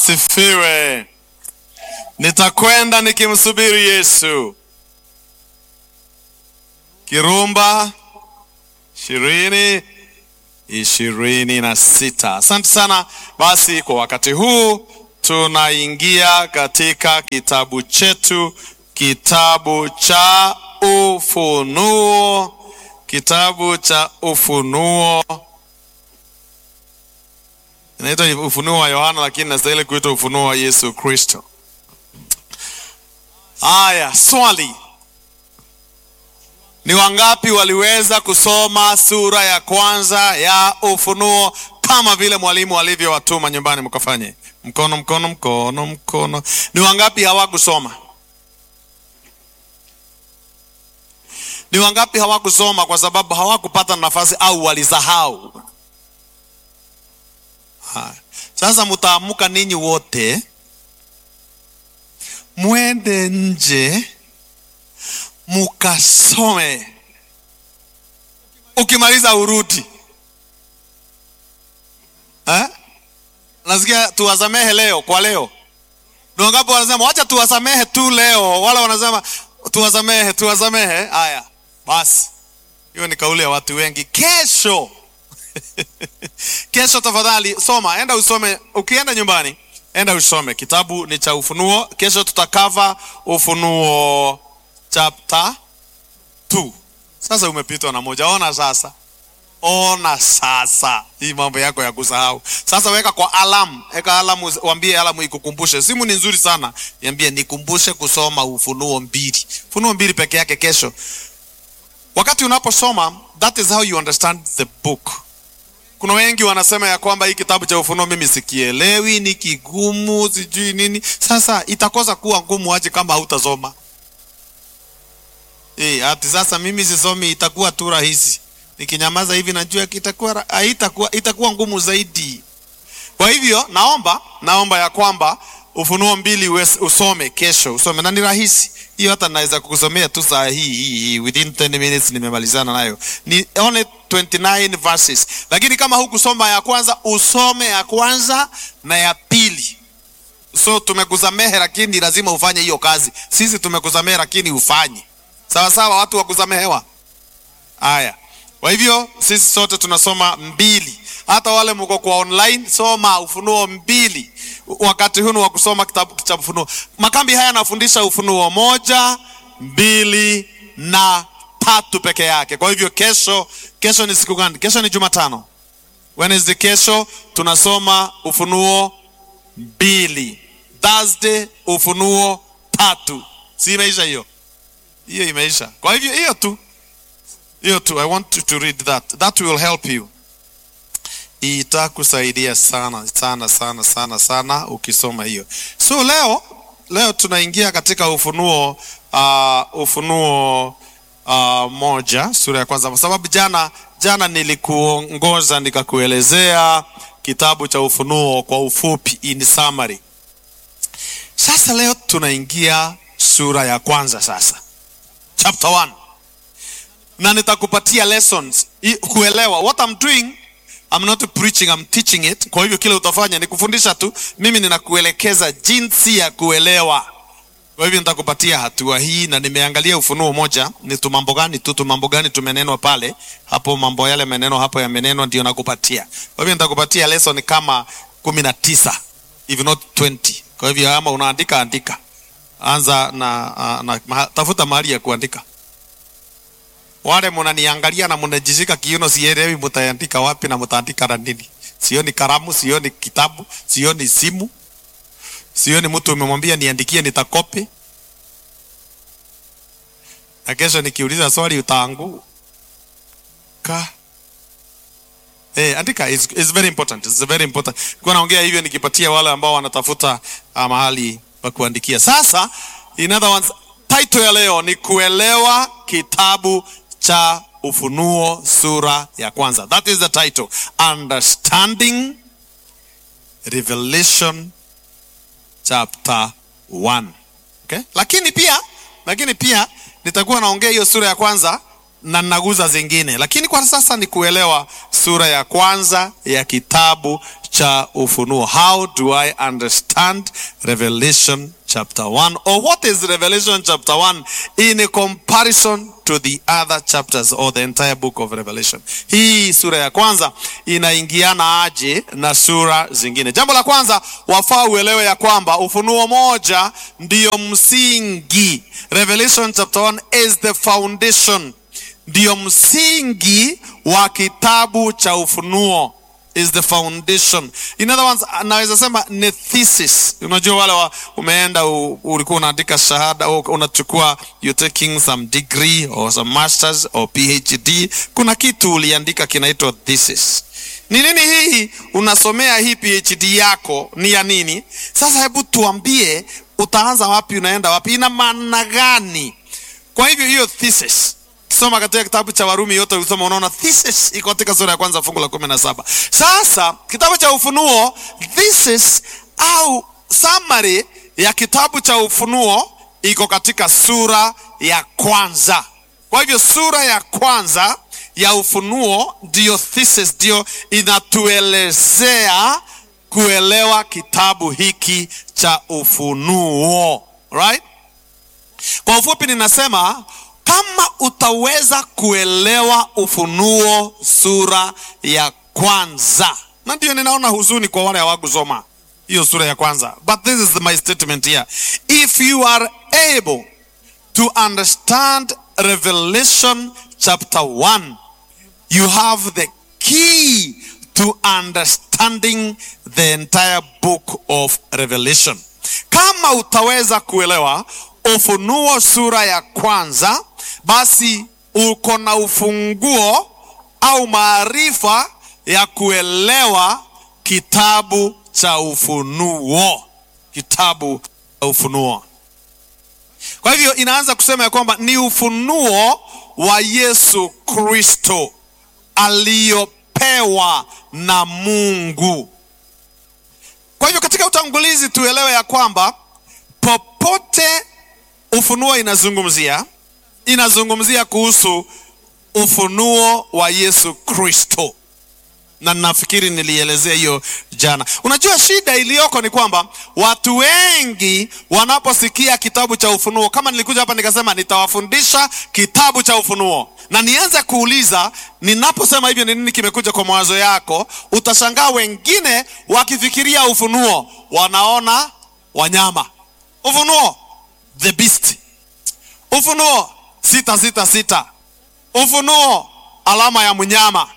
asifiwe. Nitakwenda nikimsubiri Yesu. Kirumba ishirini ishirini na sita. Asante sana. Basi kwa wakati huu tunaingia katika kitabu chetu, kitabu cha Ufunuo, kitabu cha Ufunuo. Inaitwa Ufunuo wa Yohana, lakini nastahili kuitwa Ufunuo wa Yesu Kristo. Haya, swali ni wangapi waliweza kusoma sura ya kwanza ya Ufunuo kama vile mwalimu alivyowatuma nyumbani mkafanye? Mkono, mkono, mkono, mkono. Ni wangapi hawakusoma? Ni wangapi hawakusoma kwa sababu hawakupata nafasi au walisahau? Haya. Sasa mtaamuka ninyi wote mwende nje mukasome, ukimaliza urudi eh? Nasikia tuwasamehe leo kwa leo. Ni wangapi wanasema wacha tuwasamehe tu leo? Wala wanasema tuwasamehe, tuwasamehe. Haya basi, hiyo ni kauli ya watu wengi. Kesho kesho, tafadhali soma, enda usome. Ukienda nyumbani, enda usome kitabu ni cha Ufunuo. Kesho tutakava Ufunuo chapter 2. Sasa umepitwa na moja. Ona sasa, ona sasa, hii mambo yako ya kusahau. Sasa weka kwa alamu, weka alamu, waambie alamu ikukumbushe. Simu ni nzuri sana, niambie nikumbushe kusoma Ufunuo mbili, Ufunuo mbili peke yake kesho. Wakati unaposoma, that is how you understand the book. Kuna wengi wanasema ya kwamba hii kitabu cha Ufunuo mimi sikielewi, ni kigumu, sijui nini. Sasa itakosa kuwa ngumu aje kama hautasoma? Eh, ati sasa mimi sisomi itakuwa tu rahisi. Nikinyamaza hivi najua kitakuwa haitakuwa itakuwa ngumu zaidi. Kwa hivyo naomba naomba ya kwamba Ufunuo mbili ues, usome kesho, usome na ni rahisi. Hiyo hata naweza kukusomea tu saa hii hii hii within 10 minutes nimemalizana nayo. Ni only 29 verses. Lakini kama hukusoma ya kwanza, usome ya kwanza na ya pili. So tumekusamehe lakini lazima ufanye hiyo kazi. Sisi tumekusamehe lakini ufanye. Sawa sawa, watu wa kusamehewa. Haya, kwa hivyo sisi sote tunasoma mbili. Hata wale mko kwa online, soma Ufunuo mbili. Wakati huu wa kusoma kitabu cha Ufunuo. Makambi haya yanafundisha Ufunuo moja, mbili na tatu peke yake. Kwa hivyo kesho, kesho ni siku gani? Kesho ni Jumatano. Wednesday kesho tunasoma Ufunuo mbili. Thursday Ufunuo tatu. Si imeisha hiyo? hiyo imeisha. Kwa hivyo hiyo tu, hiyo tu. I want you to read that, that will help you, itakusaidia sana sana sana sana sana ukisoma hiyo. So leo leo tunaingia katika Ufunuo uh, Ufunuo uh, moja sura ya kwanza, kwa sababu jana jana nilikuongoza nikakuelezea kitabu cha Ufunuo kwa ufupi, in summary. Sasa leo tunaingia sura ya kwanza sasa chapter 1 na nitakupatia lessons kuelewa what I'm doing I'm not preaching I'm teaching it kwa hivyo kile utafanya ni kufundisha tu mimi ninakuelekeza jinsi ya kuelewa kwa hivyo nitakupatia hatua hii na nimeangalia ufunuo moja ni tu mambo gani tu tu mambo gani tumenenwa pale hapo mambo yale maneno hapo yamenenwa ndio nakupatia kwa hivyo nitakupatia lesson kama kumi na tisa if not 20 kwa hivyo ama unaandika andika anza na, na, na tafuta mahali ya kuandika. Wale mnaniangalia na mnajishika kiuno, sielewi mtaandika wapi na mtaandika na nini. Sioni kalamu, sioni kitabu, sioni simu, sioni mtu umemwambia niandikie, nitakopi na kesho nikiuliza swali utaanguka. Eh, andika is, is very important. It's very important. Kwa naongea hivyo nikipatia wale ambao wanatafuta uh, mahali pa kuandikia. Sasa in other words, title ya leo ni kuelewa kitabu cha Ufunuo sura ya kwanza. That is the title. Understanding Revelation chapter 1. Okay? Lakini pia lakini pia nitakuwa naongea hiyo sura ya kwanza na naguza zingine, lakini kwa sasa ni kuelewa sura ya kwanza ya kitabu cha Ufunuo. How do I understand Revelation chapter 1 or what is Revelation chapter 1 in a comparison to the other chapters or the entire book of Revelation. Hii sura ya kwanza inaingiana aje na sura zingine? Jambo la kwanza wafaa uelewe ya kwamba Ufunuo moja ndiyo msingi. Revelation chapter 1 is the foundation, ndiyo msingi wa kitabu cha Ufunuo is the foundation. In other words, naweza sema ni thesis. Unajua wale wa, umeenda u, ulikuwa unaandika shahada au unachukua you taking some degree or some masters or PhD, kuna kitu uliandika kinaitwa thesis. Ni nini hii unasomea hii PhD yako ni ya nini? Sasa hebu tuambie utaanza wapi, unaenda wapi, ina maana gani? Kwa hivyo hiyo thesis Soma katika kitabu cha Warumi yote ulisoma, unaona thesis iko katika sura ya kwanza fungu la kumi na saba. Sasa kitabu cha Ufunuo, thesis au summary ya kitabu cha Ufunuo iko katika sura ya kwanza. Kwa hivyo sura ya kwanza ya Ufunuo ndiyo thesis, ndiyo inatuelezea kuelewa kitabu hiki cha Ufunuo, right? Kwa ufupi ninasema kama utaweza kuelewa Ufunuo sura ya kwanza, na ndio ninaona huzuni kwa wale hawakusoma hiyo sura ya kwanza, but this is my statement here. If you are able to understand Revelation chapter 1, you have the key to understanding the entire book of Revelation. Kama utaweza kuelewa Ufunuo sura ya kwanza, basi uko na ufunguo au maarifa ya kuelewa kitabu cha Ufunuo, kitabu cha Ufunuo. Kwa hivyo inaanza kusema ya kwamba ni ufunuo wa Yesu Kristo aliyopewa na Mungu. Kwa hivyo katika utangulizi tuelewe ya kwamba popote Ufunuo inazungumzia inazungumzia kuhusu ufunuo wa Yesu Kristo, na nafikiri nilielezea hiyo jana. Unajua, shida iliyoko ni kwamba watu wengi wanaposikia kitabu cha Ufunuo, kama nilikuja hapa nikasema nitawafundisha kitabu cha Ufunuo na nianze kuuliza ninaposema hivyo ni nini kimekuja kwa mawazo yako, utashangaa wengine wakifikiria ufunuo wanaona wanyama. Ufunuo the beast, ufunuo sita sita sita, ufunuo alama ya mnyama,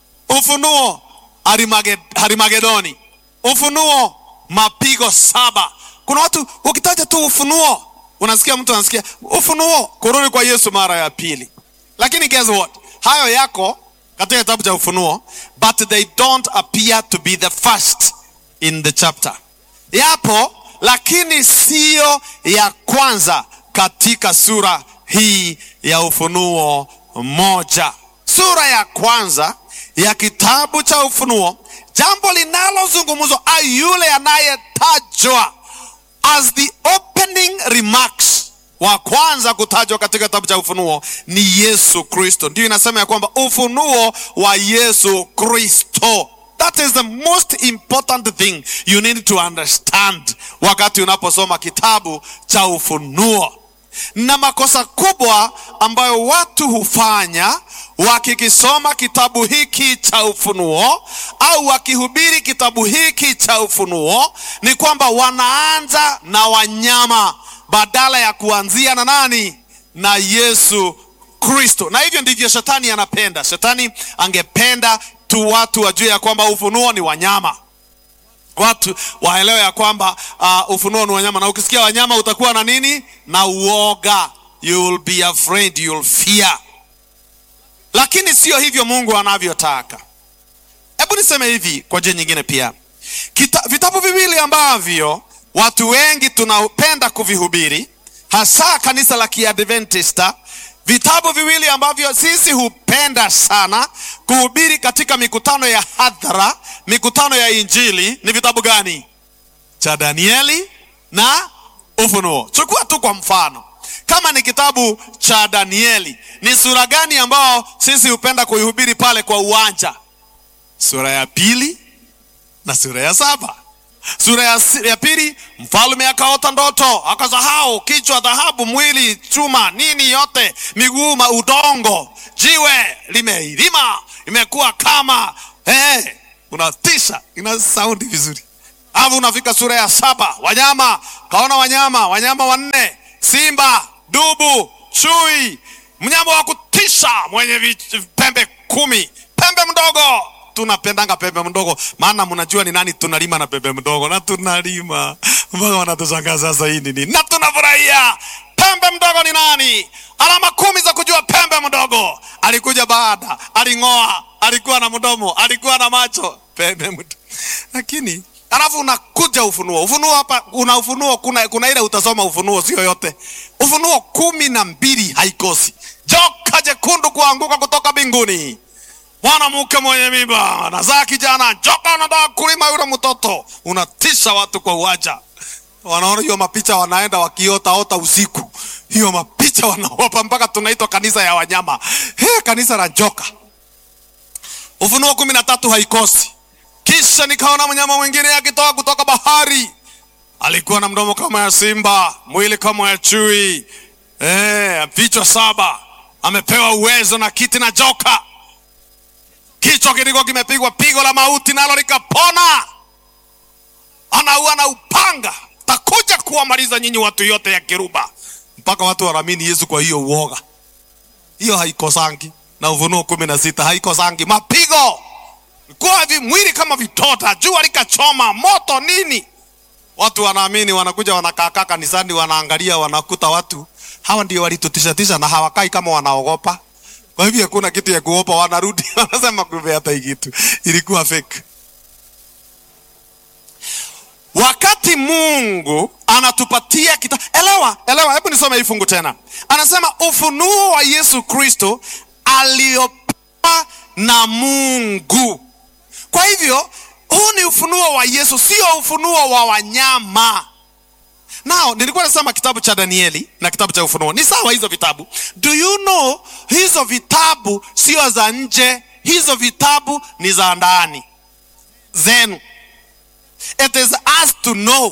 ufunuo harimage, harimagedoni, ufunuo mapigo saba. Kuna watu ukitaja tu ufunuo unasikia mtu anasikia ufunuo kurudi kwa Yesu mara ya pili, lakini guess what, hayo yako katika kitabu cha Ufunuo, but they don't appear to be the first in the chapter. Yapo lakini siyo ya kwanza katika sura hii ya Ufunuo moja. Sura ya kwanza ya kitabu cha Ufunuo, jambo linalozungumzwa au yule anayetajwa as the opening remarks wa kwanza kutajwa katika kitabu cha Ufunuo ni Yesu Kristo. Ndio inasema ya kwamba ufunuo wa Yesu Kristo. That is the most important thing you need to understand wakati unaposoma kitabu cha Ufunuo. Na makosa kubwa ambayo watu hufanya wakikisoma kitabu hiki cha Ufunuo au wakihubiri kitabu hiki cha Ufunuo ni kwamba wanaanza na wanyama badala ya kuanzia na nani? Na Yesu Kristo. Na hivyo ndivyo shetani anapenda. Shetani angependa tu watu wajue ya kwamba ufunuo ni wanyama, watu waelewe ya kwamba uh, ufunuo ni wanyama, na ukisikia wanyama utakuwa na nini? Na uoga, you will be afraid, you will fear. Lakini sio hivyo Mungu anavyotaka. Hebu niseme hivi kwa njia nyingine pia, Kita, vitabu viwili ambavyo watu wengi tunapenda kuvihubiri hasa kanisa la Kiadventista, vitabu viwili ambavyo sisi hupenda sana kuhubiri katika mikutano ya hadhara, mikutano ya Injili ni vitabu gani? Cha Danieli na Ufunuo. Chukua tu kwa mfano, kama ni kitabu cha Danieli, ni sura gani ambao sisi hupenda kuihubiri pale kwa uwanja? Sura ya pili na sura ya saba. Sura ya, si- ya pili, mfalme akaota ndoto, akasahau kichwa dhahabu, mwili chuma, nini yote, miguu ma udongo, jiwe limeilima, imekuwa kama eh, unatisha, ina saundi vizuri. Alafu unafika sura ya saba, wanyama, kaona wanyama, wanyama wanne, simba, dubu, chui, mnyama wa kutisha mwenye vi- pembe kumi, pembe mdogo tunapendanga pembe mdogo, maana mnajua ni nani tunalima na pembe mdogo, na tunalima mpaka wanatushangaza sasa, hii ni nini? Na tunafurahia pembe mdogo ni nani? Alama kumi za kujua pembe mdogo. Alikuja baada, aling'oa, alikuwa na mdomo, alikuwa na macho, pembe mdogo. Lakini alafu unakuja Ufunuo. Ufunuo hapa una Ufunuo, kuna, kuna ile utasoma Ufunuo, sio yote. Ufunuo kumi na mbili haikosi joka jekundu kuanguka kutoka mbinguni mwanamke mwenye mimba anazaa kijana, joka anataka kulima yule mtoto. Unatisha watu kwa uwanja, wanaona hiyo mapicha, wanaenda wakiotaota usiku, hiyo mapicha wanaopa mpaka tunaitwa kanisa ya wanyama. He, kanisa la joka. Ufunuo kumi na tatu haikosi. Kisha nikaona mnyama mwingine akitoka kutoka bahari, alikuwa na mdomo kama ya simba, mwili kama ya chui, eh, vichwa saba, amepewa uwezo na kiti na joka kichwa kilikuwa kimepigwa pigo la mauti nalo likapona. Anaua na upanga, takuja kuwamaliza nyinyi watu yote ya Kiruba, mpaka watu wanaamini Yesu. Kwa hiyo uoga hiyo haikosangi, na Ufunuo kumi na sita haikosangi mapigo kuwa vi mwili kama vitota, jua likachoma moto nini. Watu wanaamini, wanakuja wanakaakaa kanisani, wanaangalia, wanakuta watu hawa ndio walitutishatisha na hawakai kama wanaogopa kwa hivyo hakuna kitu ya kuopa, wanarudi wanasema kumbe hata hii kitu ilikuwa fake. Wakati Mungu anatupatia kita, elewa elewa, hebu nisome hii fungu tena. Anasema ufunuo wa Yesu Kristo aliopewa na Mungu. Kwa hivyo huu ni ufunuo wa Yesu, sio ufunuo wa wanyama. Nao nilikuwa nasema kitabu cha Danieli na kitabu cha Ufunuo ni sawa, hizo vitabu. Do you know, hizo vitabu sio za nje, hizo vitabu ni za ndani zenu. It is us to know,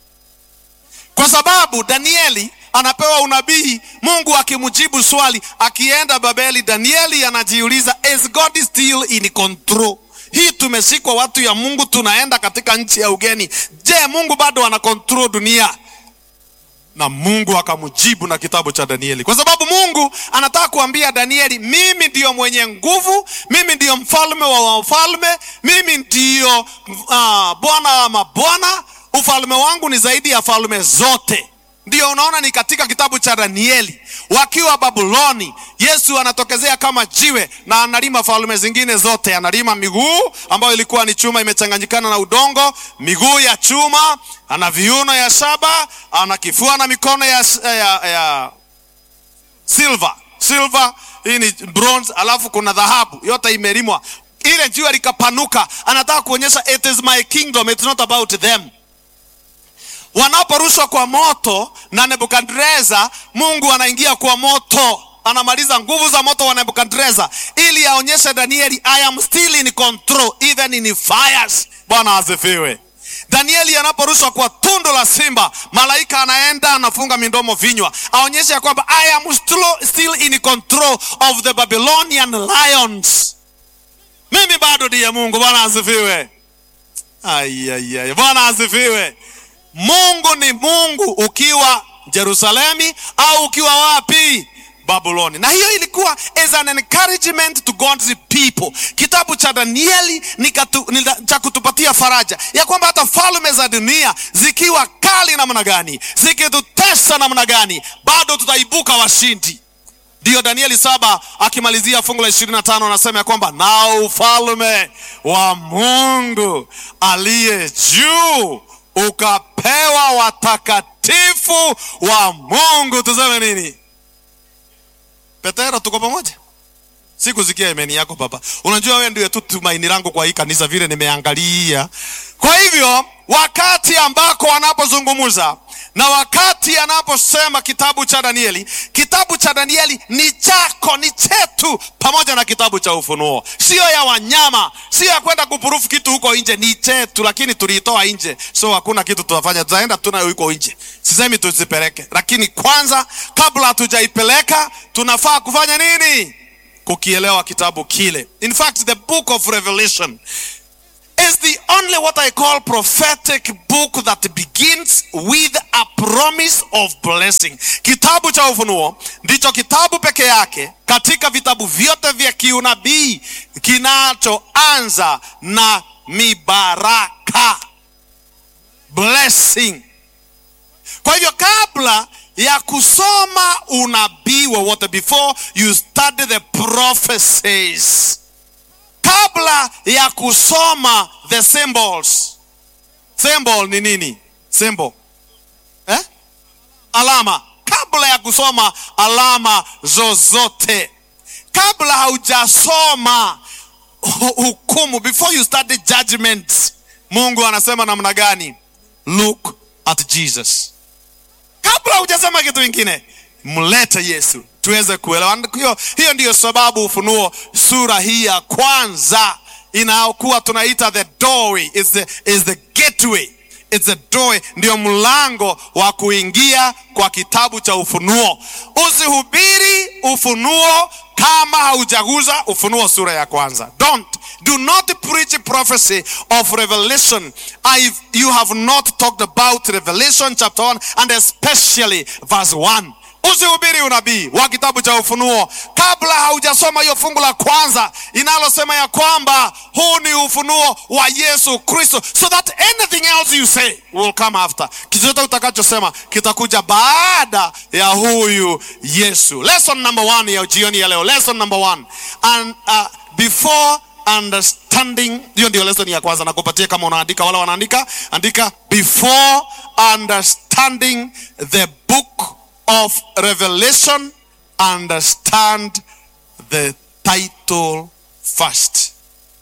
kwa sababu Danieli anapewa unabii, Mungu akimjibu swali, akienda Babeli, Danieli anajiuliza is God still in control? Hii tumeshikwa watu ya Mungu, tunaenda katika nchi ya ugeni. Je, Mungu bado ana control dunia? na Mungu akamjibu na kitabu cha Danieli, kwa sababu Mungu anataka kuambia Danieli, mimi ndiyo mwenye nguvu, mimi ndiyo mfalme wa wafalme, mimi ndiyo uh, bwana wa mabwana. Ufalme wangu ni zaidi ya falme zote. Ndiyo unaona ni katika kitabu cha Danieli, wakiwa Babuloni, Yesu anatokezea kama jiwe na analima falme zingine zote. Analima miguu ambayo ilikuwa ni chuma imechanganyikana na udongo, miguu ya chuma, ana viuno ya shaba, ana kifua na mikono ya, ya, ya silver. Silver hii ni bronze, alafu kuna dhahabu, yote imelimwa. Ile jiwe likapanuka, anataka kuonyesha it is my kingdom, it's not about them wanaporushwa kwa moto na Nebukadreza, Mungu anaingia kwa moto, anamaliza nguvu za moto wa Nebukadreza ili aonyeshe Danieli, I am still in control even in fires. Bwana asifiwe. Danieli anaporushwa kwa tundu la simba, malaika anaenda anafunga midomo vinywa, aonyeshe ya kwamba I am still, still in control of the Babylonian lions. Mimi bado ndiye Mungu. Bwana asifiwe. Ayayay, Bwana asifiwe. Mungu ni Mungu ukiwa Yerusalemi au ukiwa wapi? Babuloni. Na hiyo ilikuwa as an encouragement to God's people. Kitabu cha Danieli ni, katu, ni cha kutupatia faraja ya kwamba hata falme za dunia zikiwa kali namna gani, zikitutesa namna gani, bado tutaibuka washindi. Ndiyo Danieli saba akimalizia fungu la ishirini na tano anasema ya kwamba na ufalme wa Mungu aliye juu ukapewa watakatifu wa Mungu. Tuseme nini? Petero, tuko pamoja? Sikusikia imeni yako baba. Unajua wewe ndio tu tumaini langu kwa hii kanisa, vile nimeangalia. Kwa hivyo wakati ambako wanapozungumza na wakati anaposema kitabu cha Danieli, kitabu cha Danieli ni chako, ni chetu, pamoja na kitabu cha Ufunuo. Siyo ya wanyama, siyo ya kwenda kupurufu kitu huko nje, ni chetu, lakini tuliitoa nje, so hakuna kitu tutafanya, tutaenda tunayo huko nje. Sisemi tuzipeleke, lakini kwanza, kabla hatujaipeleka, tunafaa kufanya nini? Kukielewa kitabu kile. In fact, the book of Revelation is the only what I call prophetic book that begins with a promise of blessing. Kitabu cha Ufunuo ndicho kitabu peke yake katika vitabu vyote vya kiunabii kinachoanza na mibaraka, blessing. Kwa hivyo kabla ya kusoma unabii wowote, before you study the prophecies kabla ya kusoma the symbols. Symbol ni nini? Symbol eh? Alama. Kabla ya kusoma alama zozote, kabla haujasoma hukumu, before you study judgment, Mungu anasema namna gani? Look at Jesus. Kabla hujasema kitu kingine, mlete Yesu tuweze kuelewa. Hiyo, hiyo ndiyo sababu Ufunuo sura hii ya kwanza inayokuwa tunaita the doorway, is the, is the gateway, it's the doorway, ndio mlango wa kuingia kwa kitabu cha Ufunuo. Usihubiri Ufunuo kama haujaguza Ufunuo sura ya kwanza. Don't do not preach prophecy of Revelation if you have not talked about Revelation chapter 1 and especially verse 1. Usihubiri unabii wa kitabu cha Ufunuo kabla haujasoma hiyo fungu la kwanza inalosema ya kwamba huu ni ufunuo wa Yesu Kristo, so that anything else you say will come after. Kichochote utakachosema kitakuja baada ya huyu Yesu. Lesson number one ya jioni ya leo, lesson number one and uh, before understanding. Hiyo ndio lesson ya kwanza, nakupatia kama unaandika, wala wanaandika, andika before understanding the book of Revelation, understand the title first.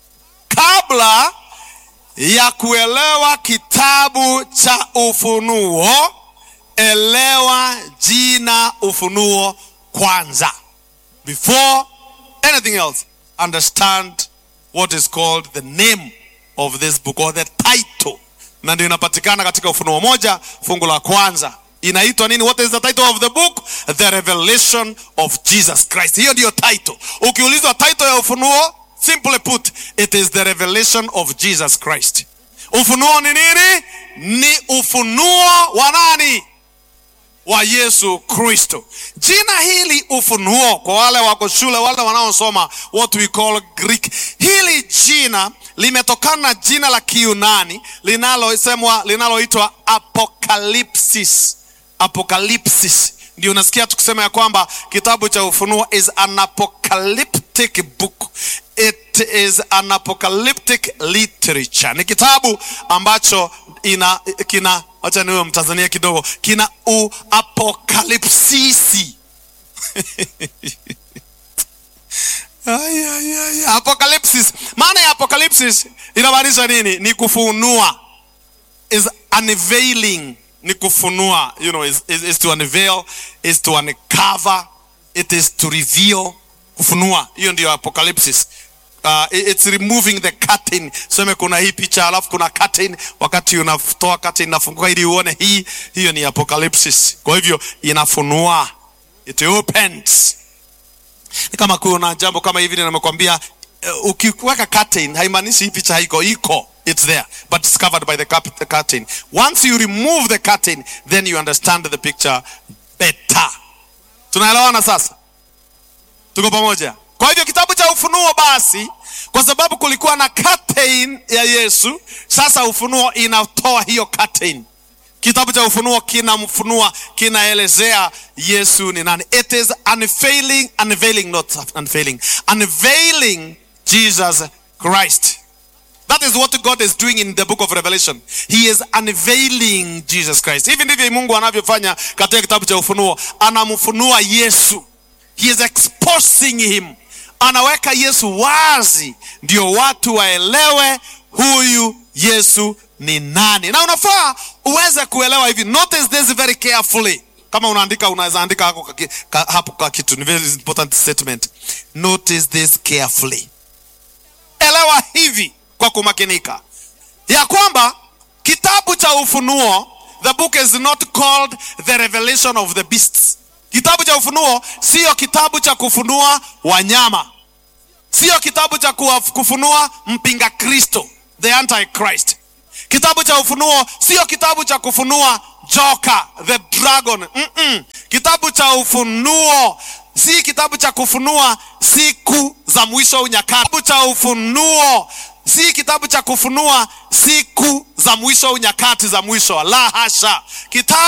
Kabla ya kuelewa kitabu cha Ufunuo, elewa jina Ufunuo kwanza. Before anything else, understand what is called the name of this book or the title, na ndio inapatikana katika Ufunuo moja fungu la kwanza inaitwa nini? What is the title of the book? The Revelation of Jesus Christ. Hiyo ndiyo title. Ukiulizwa title ya Ufunuo, simply put, it is the revelation of Jesus Christ. Ufunuo ni nini? Ni ufunuo wa nani? Wa Yesu Kristo. Jina hili ufunuo, kwa wale wako shule, wale wanaosoma what we call Greek, hili jina limetokana na jina la Kiyunani linalosemwa linaloitwa apocalypsis. Apocalypsis ndio unasikia tukisema ya kwamba kitabu cha Ufunuo is an apocalyptic book. It is an apocalyptic literature. Ni kitabu ambacho ina kina, acha niwe Mtanzania kidogo, kina uapokalipsisi Ay, ay, ay. Apocalypsis. Maana ya apocalypsis inamaanisha nini? Ni kufunua, is unveiling, ni kufunua, you know, is, is, is to unveil, is to uncover, it is to reveal, kufunua. Hiyo ndio apocalypsis. Uh, it's removing the curtain. Sema kuna hii picha alafu kuna curtain, wakati unatoa curtain inafunguka ili uone hii, hiyo ni apocalypsis. Kwa hivyo inafunua, it opens ni kama kuna jambo kama hivi nimekwambia, uh, ukiweka curtain haimaanishi hii picha haiko, iko it's there but it's covered by the cap- the curtain. Once you remove the curtain then you understand the picture better. Tunaelewana sasa? Tuko pamoja? Kwa hivyo kitabu cha Ufunuo basi, kwa sababu kulikuwa na curtain ya Yesu, sasa Ufunuo inatoa hiyo curtain. Kitabu cha Ufunuo kinamfunua, kinaelezea Yesu ni nani. It is unveiling, unveiling, not unveiling, unveiling Jesus Christ. That is what God is doing in the book of Revelation. He is unveiling Jesus Christ. Hivi ndivyo Mungu anavyofanya katika kitabu cha Ufunuo, anamfunua Yesu. He is exposing him, anaweka Yesu wazi, ndio watu waelewe huyu Yesu ni nani na unafaa uweze kuelewa hivi notice this very carefully kama unaandika unaweza andika hapo kwa ki- ka- hapo kwa kitu ni very important statement notice this carefully elewa hivi kwa kumakinika ya kwamba kitabu cha ufunuo the book is not called the revelation of the beasts kitabu cha ufunuo siyo kitabu cha kufunua wanyama siyo kitabu cha kuwa- kufunua mpinga kristo the antichrist kitabu cha ufunuo siyo kitabu cha kufunua joka the dragon Mm-mm. kitabu cha ufunuo si kitabu cha kufunua siku za mwisho au nyakati kitabu cha ufunuo si kitabu cha kufunua siku za mwisho au nyakati za mwisho la hasha kitabu